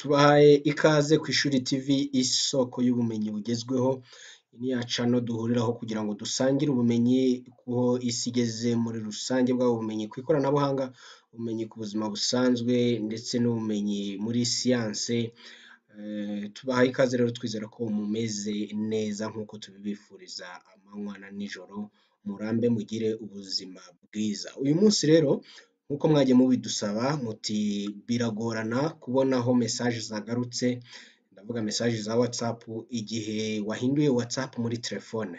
Tubahaye ikaze ku Ishuri TV isoko y'ubumenyi bugezweho, iyi ni ya channel duhuriraho kugira ngo dusangire ubumenyi ku isi igeze muri rusange, bwaba ubumenyi ku ikoranabuhanga, ubumenyi ku buzima busanzwe ndetse n'ubumenyi muri siyanse, tubahaye ikaze rero twizera ko mumeze neza nk'uko tubibifuriza amanywa na nijoro, murambe mugire ubuzima bwiza. Uyu munsi rero nk'uko mwagiye mubidusaba muti biragorana kubona aho mesaje zagarutse, ndavuga mesaje za WhatsApp, igihe wahinduye WhatsApp muri telefone,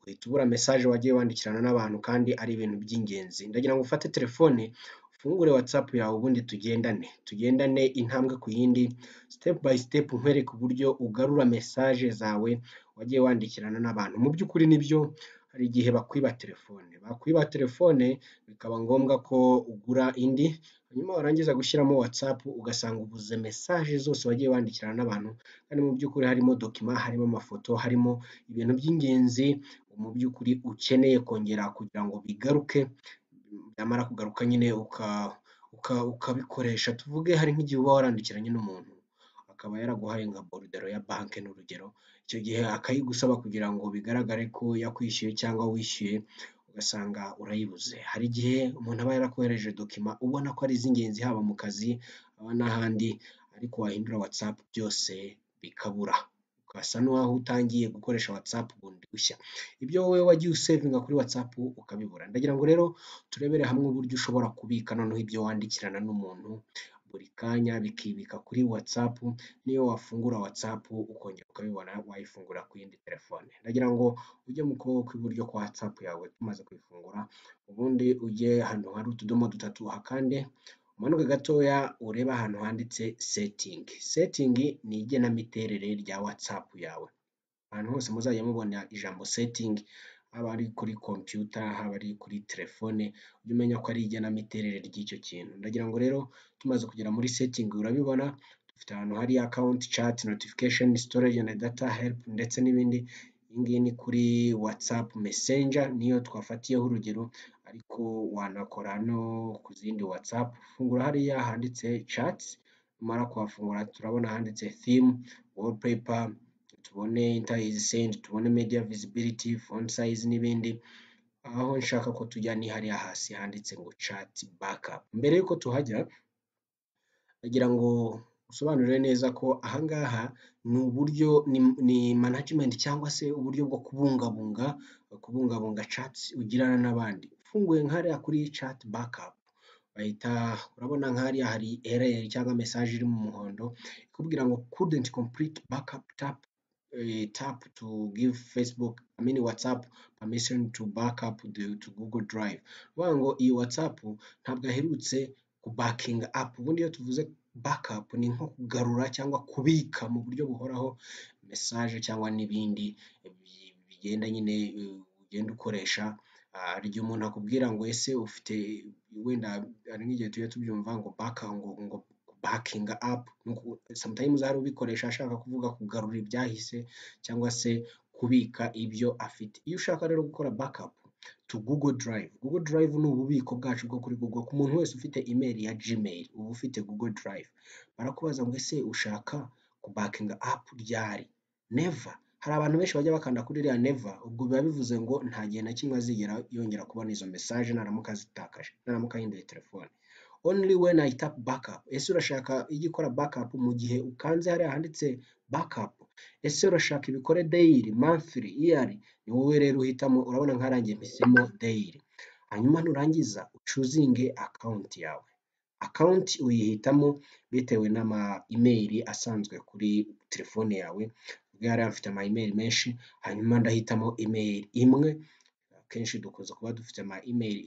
uhita ubura mesaje wagiye wandikirana n'abantu kandi ari ibintu by'ingenzi. Ndagira ngo ufate telefone, ufungure WhatsApp yawe ubundi tugendane, tugendane intambwe ku yindi, step by step nkwereke uburyo ugarura mesaje zawe wagiye wandikirana n'abantu. Mu by'ukuri nibyo hari igihe bakwiba telefone, bakwiba telefone bikaba ngombwa ko ugura indi, hanyuma warangiza gushyiramo WhatsApp ugasanga ubuze mesaje zose wagiye wandikirana n'abantu, kandi mu by'ukuri harimo dokima, harimo amafoto, harimo ibintu by'ingenzi mu by'ukuri ukeneye kongera kugira ngo bigaruke, byamara kugaruka nyine ukabikoresha. Tuvuge hari nk'igihe uba warandikiranye n'umuntu akaba yaraguhaye nka borudero ya banki ni urugero, icyo gihe akayigusaba kugira ngo bigaragare ko yakwishyuye cyangwa wishyuye, ugasanga urayibuze. Hari igihe umuntu aba yarakohereje dokima ubona ko ari iz'ingenzi haba mu kazi n'ahandi, ariko wahindura WhatsApp byose bikabura, ugasa n'uwaho utangiye gukoresha WhatsApp bundi bushya, ibyo wowe wagiye usevinga kuri WhatsApp ukabibura. Ndagira ngo rero turebere hamwe uburyo ushobora kubika noneho ibyo wandikirana n'umuntu buri kanya bikibika kuri WhatsApp, n'iyo wafungura WhatsApp ukongera ukabibona wayifungura ku yindi telefone. Ndagira ngo ujye mu kuboko kw'iburyo kwa WhatsApp yawe tumaze kuyifungura, ubundi ujye ahantu hari utudomo dutatu uhakande, umanuke gatoya urebe ahantu handitse setting. Setting ni igenamiterere rya WhatsApp yawe, ahantu hose muzajya mubona ijambo setting, haba ari kuri computer, haba ari kuri telefone, ujye umenya ko ari igenamiterere ry'icyo kintu. Ndagira ngo rero tumaze kugera muri setting urabibona, dufite ahantu hari account, chat, notification, storage and data, help ndetse n'ibindi. Iyi ngiyi ni kuri WhatsApp messenger niyo twafatiyeho urugero, ariko wanakora no ku zindi WhatsApp, fungura hariya handitse chat, numara kuhafungura turabona handitse theme, wallpaper, tubone enter is sent, tubone media visibility, font size n'ibindi. Aho nshaka ko tujya ni hariya hasi handitse ngo chat backup. Mbere y'uko tuhajya ndagira ngo usobanurire neza ko aha ngaha ni uburyo ni management cyangwa se uburyo bwo kubungabunga, kubungabunga chats ugirana n'abandi. Ufunguye nka hariya kuri chat backup bahita urabona nka hariya hari ereyeri cyangwa mesaje iri mu muhondo ikubwira ngo couldn't complete backup tap tap to give Facebook I mean WhatsApp permission to backup to Google Drive. Bivuga ngo iyi WhatsApp ntabwo aherutse ku bakinga up. Ubundi iyo tuvuze backup ni nko kugarura cyangwa kubika mu buryo buhoraho mesaje cyangwa n'ibindi bigenda nyine ugenda ukoresha, hari igihe umuntu akubwira ngo ese ufite wenda hari nk'igihe tujya tubyumva ngo baka ngo ngo bakinga up, sometimes hari ubikoresha ashaka kuvuga kugarura ibyahise cyangwa se kubika ibyo afite. Iyo ushaka rero gukora backup to Google Drive, Google Drive ni ububiko bwacu bwo kuri Google, ku muntu wese ufite email ya Gmail uba ufite Google Drive, barakubaza ngo ese ushaka kubakinga up ryari? Never. Hari abantu benshi bajya bakanda kuri iriya never, ubwo biba bivuze ngo nta gihe na kimwe azigera yongera kubona izo mesaje naramuka azitakaje, naramuka ahinduye telefone. Only when I tap backup, ese urashaka ijya ikora backup mu gihe ukanze hariya handitse backup, ese urashaka ibikore daily, monthly, yearly? Ni wowe rero uhitamo, urabona nkarangiye mpisemo daily. Hanyuma nurangiza ucuzinge account yawe, account uyihitamo bitewe n'ama email asanzwe kuri telefone yawe, ubwo hariya mfite ama email menshi, hanyuma ndahitamo email imwe, akenshi dukunze kuba dufite ama email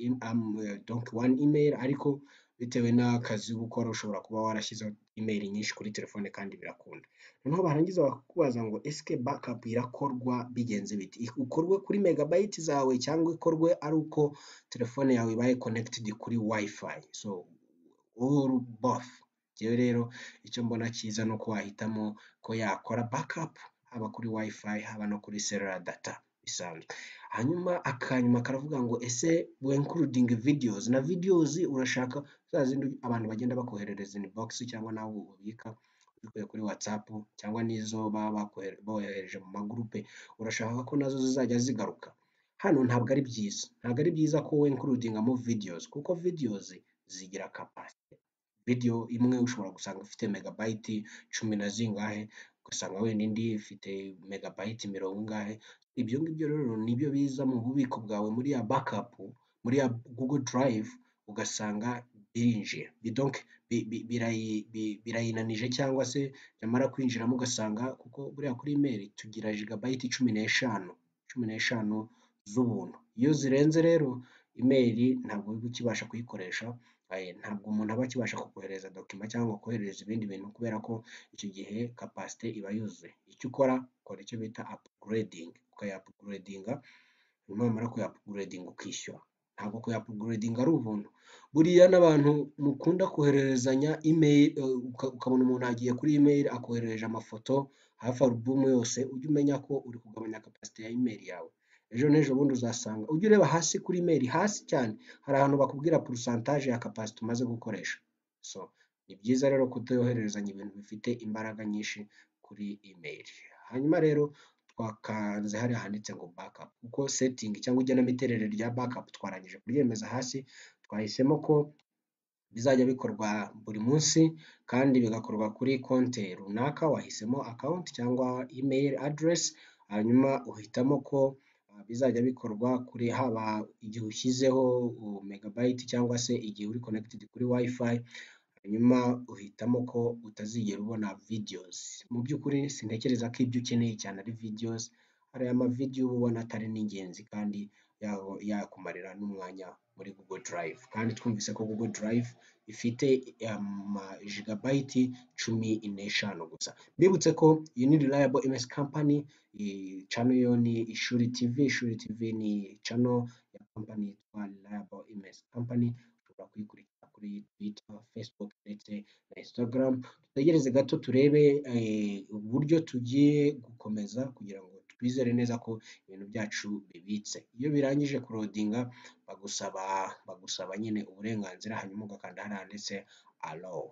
donc one email ariko bitewe n'akazi uba ukora ushobora kuba warashyizeho email nyinshi kuri telefone kandi birakunda. Noneho barangiza bakakubaza ngo ese backup irakorwa bigenze bite? Ikorwe kuri megabyte zawe cyangwa ikorwe ari uko telefone yawe ibaye connected kuri wifi so or both. Njyewe rero icyo mbona cyiza ni uko wahitamo ko yakora backup haba kuri wifi haba no kuri cellular data bisanzwe. Hanyuma akanyuma karavuga ngo ese we including videos na videos urashaka za zindi abantu bagenda bakoherereza inbox cyangwa nawe ubika ubikuye kuri WhatsApp cyangwa n'izo baba bakohe- bohereje mu magurupe, urashaka ko nazo zizajya zigaruka? Hano ntabwo ari byiza, ntabwo ari byiza ko winkurudingamo videos kuko videos zigira capacity. Video imwe ushobora gusanga ifite megabayiti cumi na zingahe, ugasanga wenda indi ifite megabayiti mirongo ingahe, ibyo ngibyo rero nibyo biza mu bubiko bwawe muri ya backup, muri ya Google Drive, ugasanga birinjiye. Bi- donc bi- bi- birayi- bi- birayinanije cyangwa se yamara kwinjiramo ugasanga kuko buriya kuri email tugira jigabayiti cumi n'eshanu, cumi n'eshanu z'ubuntu. Iyo zirenze rero email ntabwo uba ukibasha kuyikoresha, eh, ntabwo umuntu aba akibasha kukohereza dokima cyangwa kohereza ibindi bintu kubera ko icyo gihe capacity iba yuzuye. Icyo ukora, ukora icyo bita upgrading, ukaya upgradinga, hanyuma wamara kuya upgrading ukishyura. Ntabwo kuya upgrading ari ubuntu. Buriya n'abantu mukunda kohererezanya email, eh, uka- ukabona umuntu agiye kuri email akoherereje amafoto hafi alubumu yose, ujye umenya ko uri kugabanya capacity ya email yawe. Ejo n'ejo bundi uzasanga, ujye ureba hasi kuri email, hasi cyane, hari ahantu bakubwira porosantaje ya capacity umaze gukoresha. So, ni byiza rero kutohererezanya ibintu bifite imbaraga nyinshi kuri email. Hanyuma rero twakanze hariya handitse ngo backup, kuko setting cyangwa igenamiterere rya backup twarangije kuryemeza hasi, twahisemo ko bizajya bikorwa buri munsi kandi bigakorwa kuri konti runaka, wahisemo account cyangwa email address, hanyuma uhitamo ko ah, bizajya bikorwa kuri haba igihe ushyizeho uh, megabyte cyangwa se igihe uri connected kuri wifi, hanyuma uhitamo ko utazigera ubona videos. Mu by'ukuri sintekereza ko ibyo ukeneye cyane ari videos, hariya ama video uba ubona atari n'ingenzi kandi yabo yakumarira n'umwanya muri Google Drive. Kandi twumvise ko Google Drive ifite ama jigabayiti cumi n'eshanu gusa. Mbibutse ko iyi ni Reliable MS Company, iyi channel yo ni Ishuri TV, Ishuri TV ni channel ya company yitwa Reliable MS Company, ushobora kuyikurikira kuri Twitter, Facebook ndetse na Instagram. Dutegereze gato turebe eh, uburyo tugiye gukomeza kugira ngo twizere neza ko ibintu byacu bibitse. Iyo birangije kurodinga bagusaba bagusaba nyine uburenganzira hanyuma ugakanda hariya handitse allow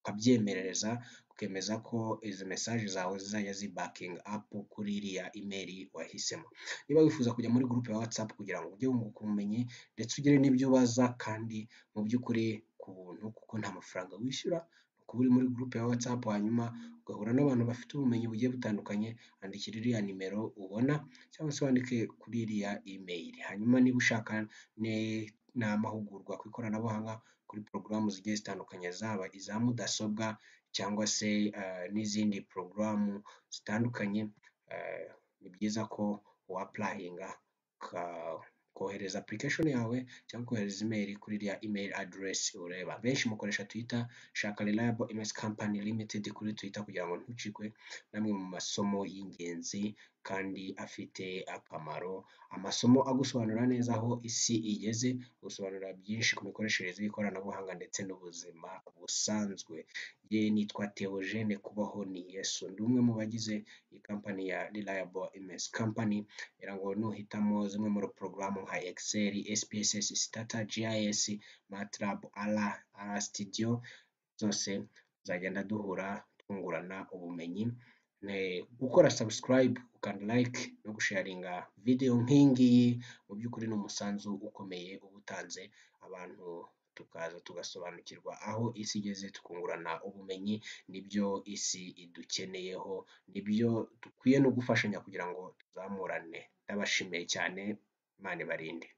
ukabyemerereza ukemeza ko izi mesaje zawe zizajya zibakinga apu kuri iriya imeri wahisemo. Niba wifuza kujya muri gurupe ya watsapu kugira ngo ujye wunguka ubumenyi ndetse ugire n'ibyo ubaza kandi mu by'ukuri ku buntu kuko nta mafaranga wishyura, ni ukuba uri muri gurupe ya watsapu hanyuma ugahura n'abantu bafite ubumenyi bugiye butandukanye, andikira iriya nimero ubona cyangwa se wandike kuri iriya imeri. Hanyuma niba ushaka ne- n'amahugurwa ku ikoranabuhanga kuri porogaramu zigiye zitandukanye zaba iza mudasobwa cyangwa se eh, n'izindi porogaramu zitandukanye, eh, ni byiza ko wapurayinga ka- kohereza application yawe cyangwa kohereza email kuri iriya email address ureba. Benshi mukoresha Twitter, shaka Reliable MS Company Limited kuri Twitter kugira ngo ntucikwe n'amwe mu masomo y'ingenzi kandi afite akamaro, amasomo agusobanurira neza aho isi igeze, agusobanurira byinshi ku mikoreshereze y'ikoranabuhanga ndetse n'ubuzima busanzwe. Ye nitwa Theogene Kubaho ni Yesu, ndi umwe mu bagize iyi kampani ya Reliable MS Company, ngira ngo nuhitamo zimwe muri porogaramu nka Excel, SPSS, Stata, GIS, MATLAB, ALA, ALA Studio, zose tuzagenda duhura twungurana ubumenyi Ne- gukora subscribe ukanda like no gusharinga video nk'iyi ngiyi mu by'ukuri ni umusanzu ukomeye uba utanze abantu tukaza tugasobanukirwa aho isi igeze tukungurana ubumenyi nibyo isi idukeneyeho nibyo dukwiye no gufashanya kugira ngo tuzamurane ndabashimiye cyane imana ibarinde